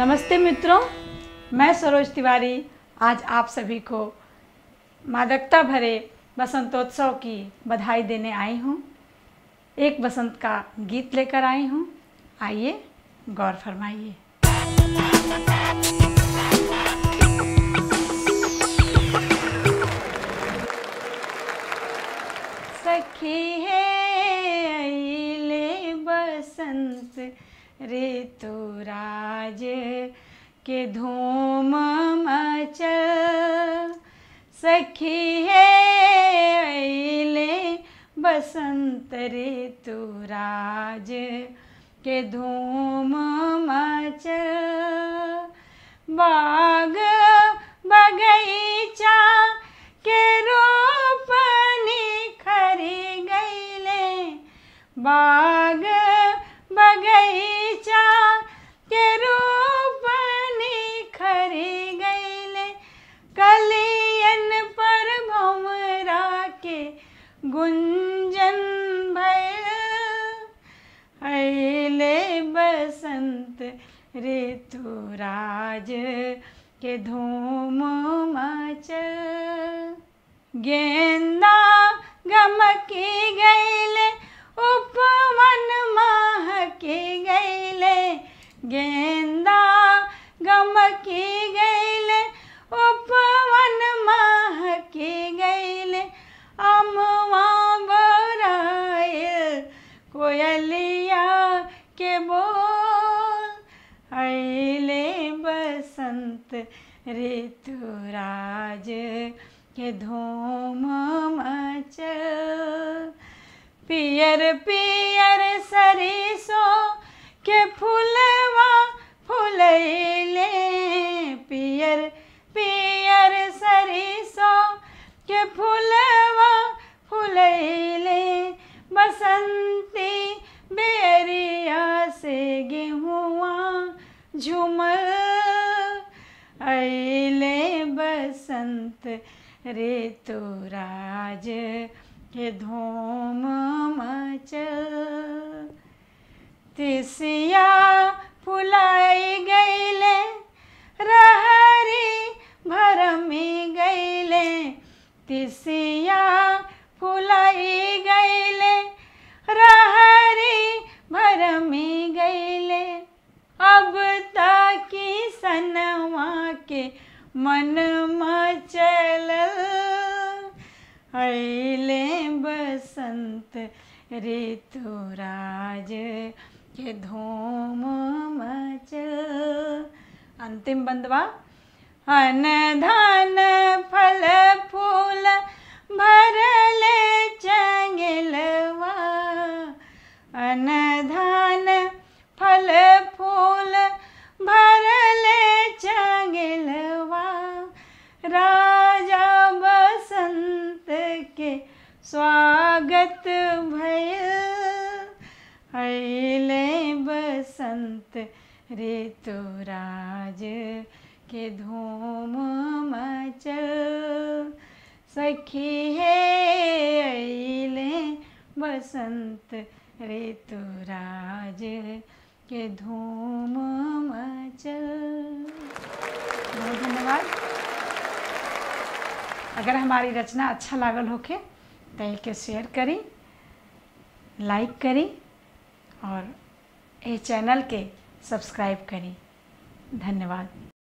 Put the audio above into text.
नमस्ते मित्रों मैं सरोज तिवारी आज आप सभी को मादकता भरे बसंतोत्सव की बधाई देने आई हूँ एक बसंत का गीत लेकर आई हूँ आइए गौर फरमाइए सखी है अइले बसंत ऋतुराज के धूम मचल सखी है अइले बसंत ऋतुराज के धूम मचल बाग बगीचा के रूप निखरी गईले बाग बगीचा के रूप निखरी गईले कलियन पर भमरा के गुंजन भैल अले बसंत ऋतुराज के धूम मचल गेंदा गमकी गईले उपवन महकी गईले गेंदा गमकी गईले उपवन महकी गईले अमवा बरायल कोयलिया के बोल अले बसंत ऋतुराज के धूम मचल पियर पियर सरिसो के फुलवा फुलैले पियर पियर सरिसो के फुलवा फुलैले बसंती बेरिया से गेहुआ झूमर अले बसंत ऋतुराज के धूम मचल तिसिया फुलाई गईले रहरी भरमी गईले तिसिया फुलाई गईले रहरी भरमी गईले अब ताकि सनवा के मन मचल अले बसंत ऋतुराज के धूम मचल अंतिम बंदवा अन धन फल फूल भरले चंगलवा अन धन फल फूल भरले चंगलवा राजा बसंत के स्वागत भयल अले बसंत ऋतुराज के धूम मचल सखी है अले बसंत ऋतुराज के धूम मचल बहुत धन्यवाद अगर हमारी रचना अच्छा लागल होके तो के शेयर करी लाइक करी और ये चैनल के सब्सक्राइब करी धन्यवाद